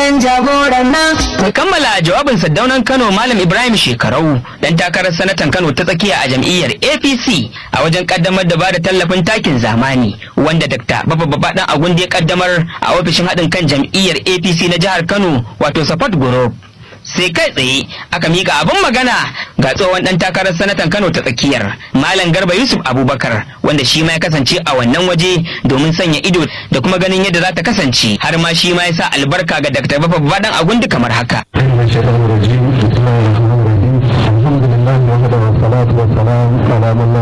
zaben jagoran nan Mai kammala jawabin Saddaunan Kano Malam Ibrahim Shekarau dan takarar sanatan Kano ta tsakiya a jam'iyyar APC a wajen kaddamar da bada tallafin takin zamani wanda Dr. Baba Baba dan Agundi ya kaddamar a ofishin haɗin kan jam'iyyar APC na jihar Kano wato Support Group. sai kai tsaye aka mika abin magana ga tsohon dan takarar sanatan Kano ta tsakiyar Malam Garba Yusuf Abubakar wanda shi ma ya kasance a wannan waje domin sanya ido da kuma ganin yadda za ta kasance har ma shi ma ya sa albarka ga Dr. Baba Baba dan Agundi kamar haka. من الشيطان الرجيم بسم الله الرحمن الرحيم الحمد لله وحده والصلاة والسلام على من